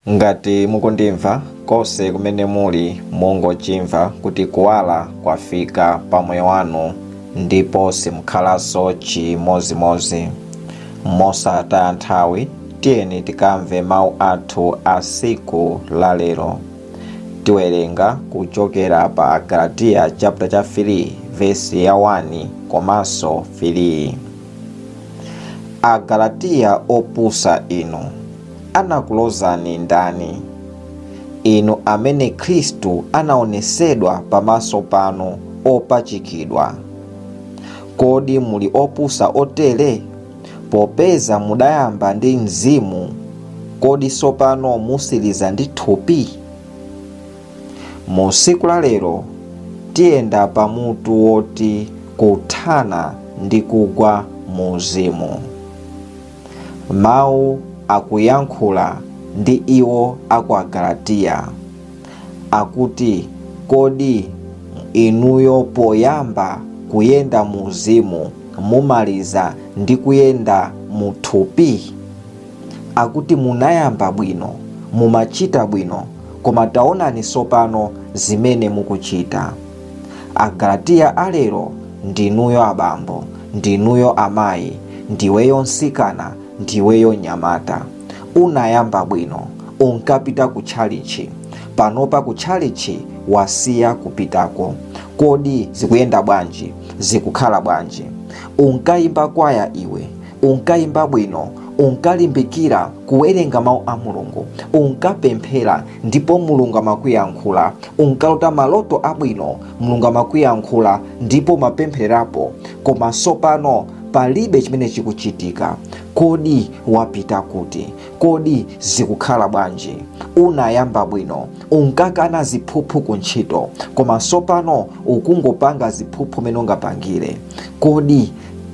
ngati mukundimva konse kumene muli mungochimva kuti kuwala kwafika pa moyo wanu ndipo simukhalanso chimozimozi mosataya nthawi tiyeni tikamve mawu athu a siku la lero tiwerenga kuchokera pa galatiya chapter cha 3 vesi ya 1 komanso 3 agalatiya opusa inu anakulozani ndani inu amene khristu anaonesedwa pamaso panu opachikidwa kodi muli opusa otere popeza mudayamba ndi mzimu kodi sopano musiliza ndi thupi mu siku la lero tiyenda pamutu woti kuthana ndi kugwa mu uzimu mawu akuyankhula ndi iwo aku agalatiya akuti kodi inuyo poyamba kuyenda mu uzimu mumaliza ndi kuyenda mu thupi akuti munayamba bwino mumachita bwino koma taonani sopano zimene mukuchita agalatiya alero ndinuyo abambo ndinuyo amayi ndiweyo nsikana ndiweyo nyamata unayamba bwino unkapita ku tchalichi panopa ku tchalichi wasiya kupitako kodi zikuyenda bwanji zikukhala bwanji unkayimba kwaya iwe unkayimba bwino unkalimbikira kuwerenga mawu a mulungu unkapemphera ndipo mulungu amakuyankhula unkalota maloto abwino mulungu amakuyankhula ndipo mapempherapo koma sopano palibe chimene chikuchitika kodi wapita kuti kodi zikukhala bwanji unayamba bwino unkakana ziphuphu ku ntchito koma sopano ukungopanga ziphuphu mene ungapangire kodi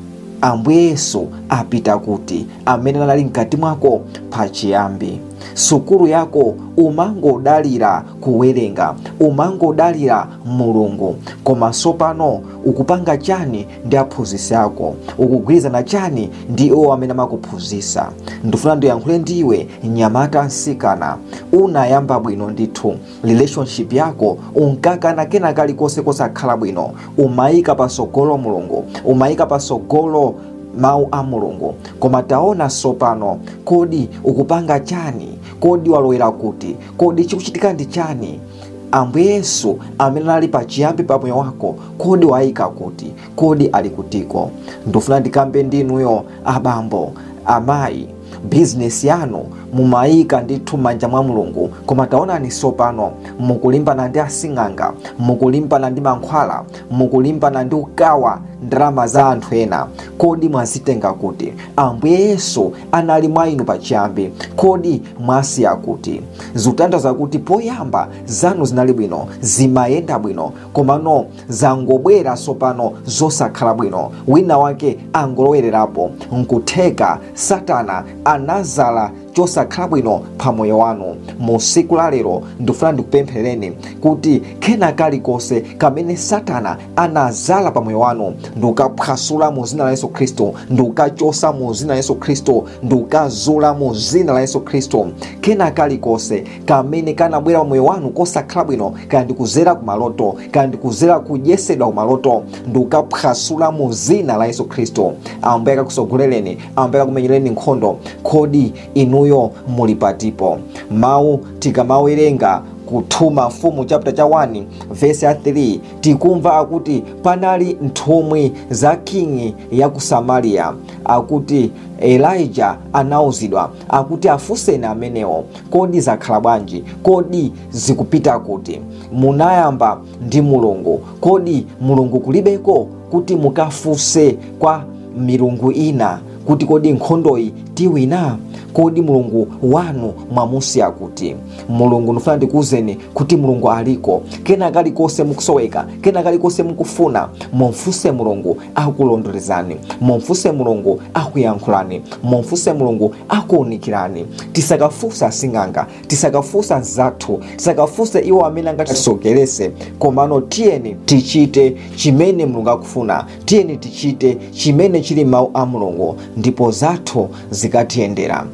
ambuye yesu apita kuti amene anali mkati mwako pachiyambi sukulu yako umangodalira kuwerenga umangodalira mulungu koma sopano ukupanga chani ndi aphunzisi ako ukugwirizana chani ndi iwo amene amakuphunzisa ndifuna ndiyankhule ndiwe nyamata nsikana unayamba bwino ndithu relationship yako unkakana kena kalikonse kosakhala bwino umayika pasogolo mulungu umayika pasogolo mawu a mulungu koma taona sopano kodi ukupanga chani kodi walowera kuti kodi chikuchitika ndi chani ambuye yesu amene ali pachiyambi pa moyo wako kodi wayika kuti kodi ali kutiko ndifuna ndikambe ndinuyo abambo amayi bizinesi yanu mumayika ndithu m'manja mwa mulungu koma taonani sopano mukulimbana ndi asing'anga mukulimbana ndi mankhwala mukulimbana ndi ukawa ndalama za anthu ena kodi mwazitenga kuti ambuye yesu anali mwa inu pachiyambi kodi mwasiya kuti zikutanthauza kuti poyamba zanu zinali bwino zimayenda bwino komano zangobwera sopano zosakhala bwino wina wake angolowererapo nkutheka satana anazala chosakhala bwino pa moyo wanu mu siku la lero ndifuna ndikupemphereni kuti kena kalikonse kamene satana anazala pa moyo wanu ndikukaphwasula mu zina la yesu khristu ndikukachosa mu zina la yesu khristu ndikukazula mu zina la yesu khristu kena kalikonse kamene kanabwera pa moyo wanu kosakhala bwino kaya ndikuzera ku maloto kaya ndikuzera kuyesedwa ku maloto ndikukaphwasula mu zina la yesu khristu ambuye akakusogolereni ambuye akakumenyereni nkhondo kodi inuyo muli patipo mawu tikamawerenga kuthuma mfumu chapter cha 1 vesi ya 3 tikumva akuti panali nthumwi za kingi ya ku samariya akuti elija anauzidwa akuti afunseni amenewo kodi zakhala bwanji kodi zikupita kuti munayamba ndi mulungu kodi mulungu kulibeko kuti mukafunse kwa milungu ina kuti kodi nkhondoyi tiwina kodi mulungu wanu mwamusiya kuti mulungu ndifuna ndikuwuzeni kuti mulungu aliko kena kalikonse mukusoweka kena kalikonse mukufuna mumfunse mulungu akulondolezani mumfunse mulungu akuyankhulani mumfunse mulungu akuwunikirani tisakafunsa asing'anga tisakafunsa zathu tisakafunse iwo amene angatisokerese komano tiyeni tichite chimene mulungu akufuna tiyeni tichite chimene chili mawu a mulungu ndipo zathu zikatiyendera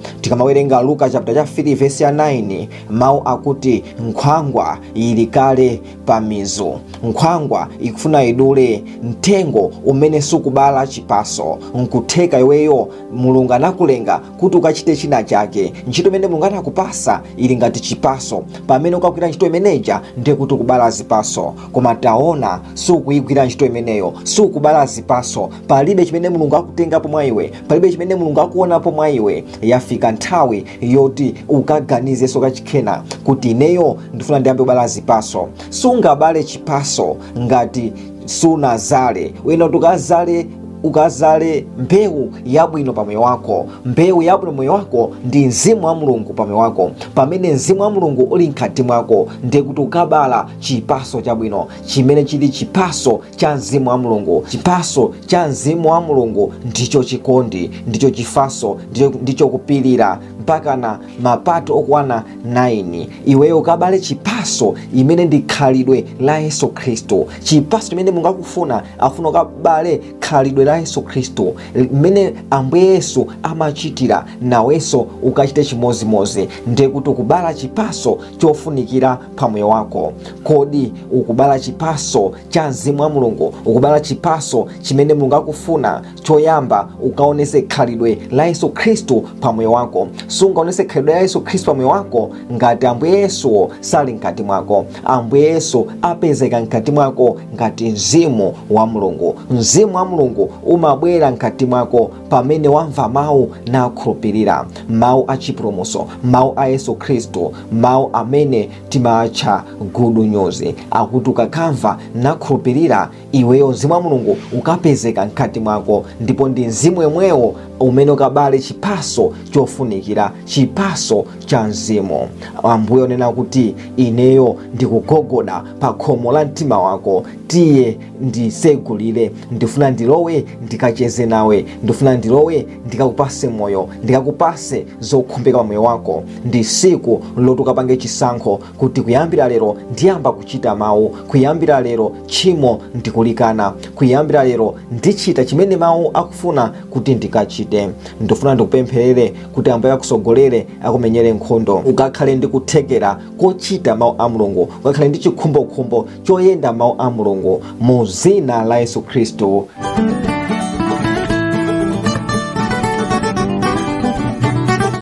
tikamawerenga luka chapter cha 3 vesi ya 9 mawu akuti nkhwangwa ili kale pa mizu nkhwangwa ikufuna idule mtengo umene sukubala chipaso nkutheka iweyo mulungu anakulenga kuti ukachite china chake ntchito imene mulungu anakupasa ili ngati chipaso pamene ukagwira ntchito imeneja ndiye kuti ukubala zipaso koma taona sukuyigwira ntchito imeneyo sukubala zipaso palibe chimene mulungu akutengapo mwa iwe palibe chimene mulungu akuonapo mwa iwe yafika nthawi yoti ukaganizenso kachikhena kuti ineyo ndifuna ndiyambe kubala zipaso sungabale chipaso ngati sunazale wena kuti ukazale ukazale mbewu yabwino pa moyo wako mbewu yabwino moyo wako ndi mzimu wa mulungu pa moyo wako pamene mzimu wa mulungu uli mkati mwako ndiye kuti ukabala chipaso chabwino chimene chili chipaso cha mzimu wa mulungu chipaso cha mzimu wa mulungu ndicho chikondi ndicho chifaso ndicho, ndicho kupilira mpaka na mapato okwana 9 iweyo ukabale chipaso imene ndi khalidwe la yesu khristu chipaso chimene mulungu akufuna afuna ukabale khalidwe la yesu khristu mmene ambuye yesu amachitira nawenso ukachite chimozimozi ndiye kuti ukubala chipaso chofunikira pamoyo wako kodi ukubala chipaso cha mzimu wa mulungu ukubala chipaso chimene mulungu akufuna choyamba ukaonese khalidwe la yesu khristu pamoyo wako sungaonese khalidwe la yesu khristu pamoyo wako ngati ambuye yesuwo sali mkati mwako ambuye yesu apezeka mkati mwako ngati mzimu wa mulungu mzimu wa mulungu umabwera mkati mwako pamene wamva mawu nakhulupirira mawu a chipulumutso mawu a yesu khristu mawu amene timatcha good news akuti ukakamva nakhulupirira iweyo mzimu wa mulungu ukapezeka mkati mwako ndipo ndi mzimu yemwewo umene ukabale chipaso chofunikira chipaso cha mzimu ambuye onena kuti ineyo ndikugogoda pa khomo la mtima wako tiye ndisegulire ndifuna ndilowe ndikacheze nawe ndifuna ndilowe ndikakupase moyo ndikakupase zokhumbika pa moyo wako ndi siku loti ukapange chisankho kuti kuyambira lero ndiyamba kuchita mawu kuyambira lero tchimo ndikulikana kuyambira lero ndichita chimene mawu akufuna kuti ndikachite ndifuna ndikupempherere kuti ambuye akusogolere akumenyere nkhondo ukakhale ndi kuthekera kochita mawu a mulungu ukakhale ndi chikhumbokhumbo choyenda mawu a mulungu mu zina la yesu khristu